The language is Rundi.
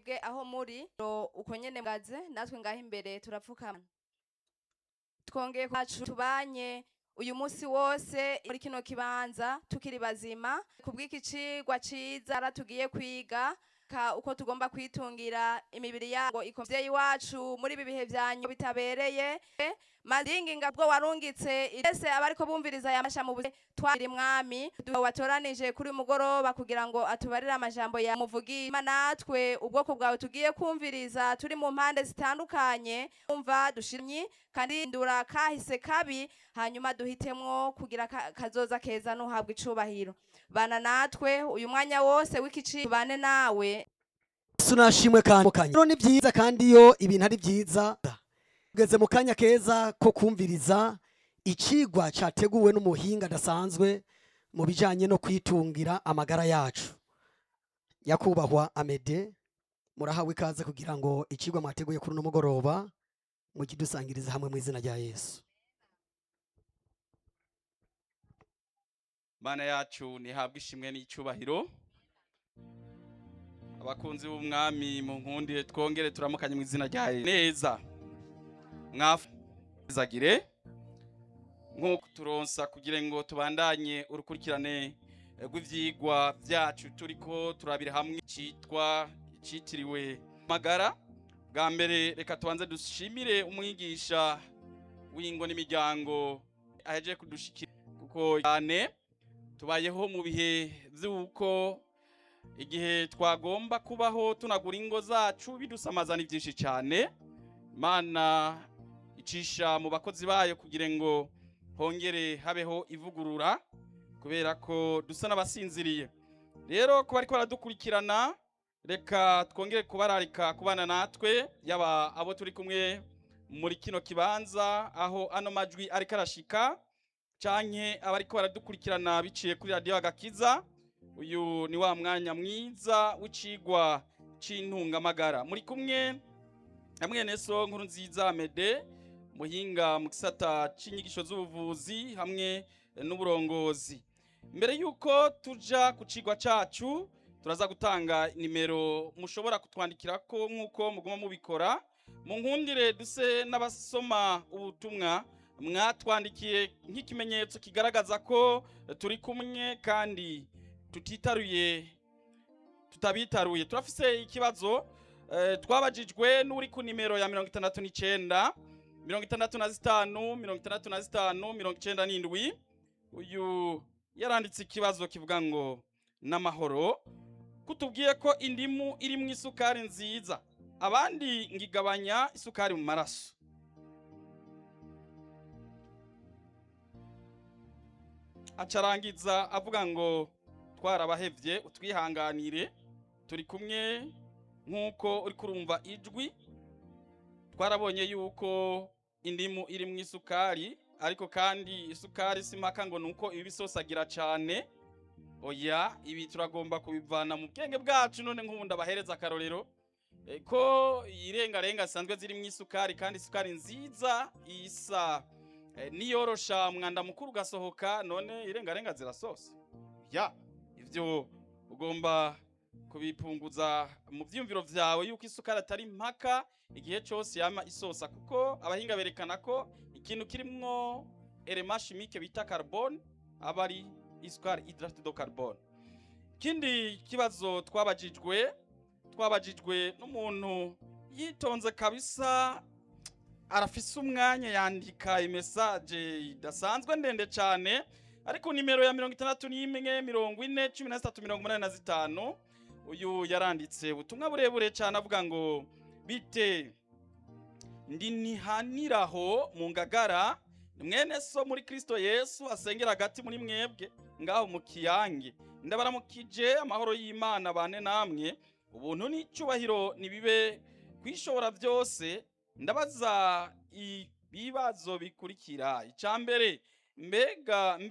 mwebwe aho muri ro uko nyene mwaze natwe ngaho imbere turapfukama twongeye kwacu tubanye uyu munsi wose muri kino kibanza tukiri bazima kubw'iki cigwa ciza tugiye kwiga ka uko tugomba kwitungira imibiri yabo ikomvyeyi wacu muri ibi bihe vyanyu bitabereye madinginga bwo warungitse ese abariko bumviriza aya masha mu buze twari mwami watoranije kuri mugoroba kugira ngo atubarire amajambo ya muvugi natwe ubwoko bwawe tugiye kumviriza turi mu mpande zitandukanye umva dushimyi kandi ndura kahise kabi hanyuma duhitemwo kugira ka- kazoza keza nuhabwa icubahiro bana natwe uyu mwanya wose w'ikici bane nawe Yesu nashimwe kandi kanya rero ni byiza kandi iyo ibintu ari byiza tugeze mu kanya keza ko kumviriza icigwa categuwe n'umuhinga adasanzwe mu bijanye no kwitungira amagara yacu nyakubahwa amede murahawe ikaze kugira ngo icigwa mwateguye kuri uno mugoroba mukidusangirize hamwe mu izina rya yesu mana yacu ntihabwe ishimwe n'icyubahiro abakunzi b'umwami mu nkundi twongere turamukanye mu izina rya Yesu. neza mwafuzagire nk'uko turonsa kugira ngo tubandanye urukurikirane rw'ivyigwa byacu turiko turabira hamwe cyitwa cyitiriwe magara bwa mbere reka tubanze dushimire umwigisha w'ingo n'imiryango ahejeje kudushikira kuko cyane tubayeho mu bihe by'uko igihe twagomba kubaho tunagura ingo zacu bidusamaza ni byinshi cyane imana icisha mu bakozi bayo kugira ngo hongere habeho ivugurura kubera ko dusa n'abasinziriye rero kuba ariko baradukurikirana reka twongere kubararika kubana natwe yaba abo turi kumwe muri kino kibanza aho ano majwi ariko arashika canke abariko baradukurikirana biciye kuri radiyo agakiza uyu ni wa mwanya mwiza w'icigwa c'intungamagara muri kumwe na mwene so nkuru nziza mede muhinga mu gisata c'inyigisho z'ubuvuzi hamwe n'uburongozi mbere yuko tuja ku cigwa cacu turaza gutanga nimero mushobora kutwandikirako nk'uko muguma mubikora mu nkundire duse n'abasoma ubutumwa mwatwandikiye nk'ikimenyetso kigaragaza ko turi kumwe kandi tutitaruye tutabitaruye turafise ikibazo eh, twabajijwe n'uri ku nimero ya mirongo itandatu n'icenda mirongo itandatu na zitanu mirongo itandatu na zitanu mirongo icenda n'indwi uyu yaranditse ikibazo kivuga ngo n'amahoro kutubwiye ko indimu iri mu isukari nziza abandi ngigabanya isukari mu maraso acarangiza avuga ngo twarabahevye utwihanganire turi kumwe nk'uko uri kurumva ijwi twarabonye yuko indimu iri mu isukari ariko kandi isukari si mpaka ngo nuko iba isosagira cane oya ibi turagomba kubivana mu bwenge bwacu none nk'ubu ndabahereza akarorero eh, ko irengarenga zisanzwe ziri mu isukari kandi isukari nziza isa eh, niyorosha umwanda mukuru ugasohoka none irengarenga zirasosa ya ivyo ugomba kubipunguza mu vyiyumviro vyawe yuko isukari atari mpaka igihe cose yama isosa kuko abahinga berekana ko ikintu kirimwo element chimique bita carbone aba ari isukari hydrate de carbone ikindi kibazo twabajijwe twabajijwe n'umuntu yitonze kabisa arafise umwanya yandika imesaje idasanzwe ndende cane ariko nimero ya mirongo itandatu n'imwe mirongo ine cumi na zitatu mirongo umunani na zitanu uyu yaranditse ubutumwa burebure cyane avuga ngo bite ndi nihaniraho mu ngagara mwene so muri kristo yesu asengera hagati muri mwebwe ngaho mu kiyange ndabaramukije amahoro y'imana bane namwe ubuntu n'icyubahiro nibibe kwishobora byose ndabaza ibibazo bikurikira icya mbere mbega